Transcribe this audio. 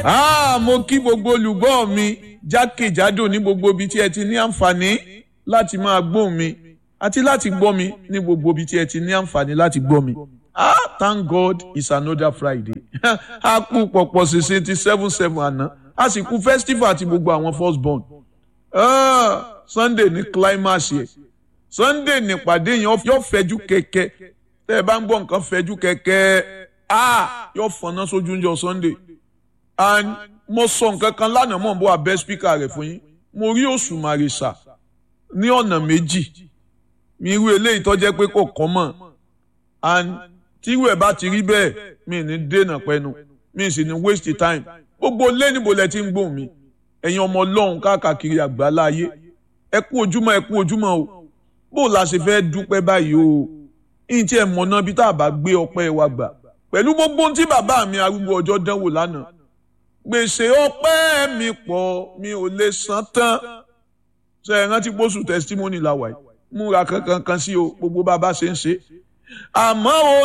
Ah, mo kí gbogbo olùgbọ́ mi jákèjádò ní gbogbo ibi tí ẹ ti ní àǹfààní láti máa gbóhùn mi àti láti gbọ́ mi ní gbogbo ibi tí ẹ ti ní àǹfààní láti gbọ́ mi. Ah, thank God it's another Friday. a kú pọ̀pọ̀ ṣèṣe ti seven seven àná a sì kú festival àti gbogbo àwọn first born. Ah, Sunday ní climax yẹ Sunday nípàdé yẹn yóò fẹjú kẹ̀kẹ́ tẹ́ ẹ bá ń gbọ́ nǹkan fẹjú kẹ̀kẹ́ ah yóò fọ̀nà sójú oúnjẹ Sunday and mo sọ nǹkan kan lánàá mọ̀ n bọ́ abẹ́ spíkà rẹ̀ fún yín mo rí òṣùmàrè sà ní ọ̀nà méjì mi irú eléyìí tó jẹ́ pé kò kọ́ mọ̀ and tírú ẹ̀ bá ti rí bẹ́ẹ̀ mi ní dènà pẹ́nu mi sì ní waste time gbogbo lé níbo lẹ ti ń gbóhùn mi ẹ̀yin ọmọ ọlọ́run káàkiri àgbáńlá ayé ẹ kú ojúmọ́ ẹ kú ojúmọ́ o bó la ṣe fẹ́ dúpẹ́ báyìí o ìyìn tí ẹ mọ̀ náà bí tá a bá gbé ọpẹ́ wa gbà pẹ̀lú gbogbo ohun tí bàbá mi arúgbó ọjọ́ dánwò lánàá gbèsè ọpẹ́ mi pọ̀ mi ò lè san tán ṣe é rántí pósù testimony la wà yìí múra kankan kan sí o gbogbo bàbá ṣe ń ṣe àmọ́ o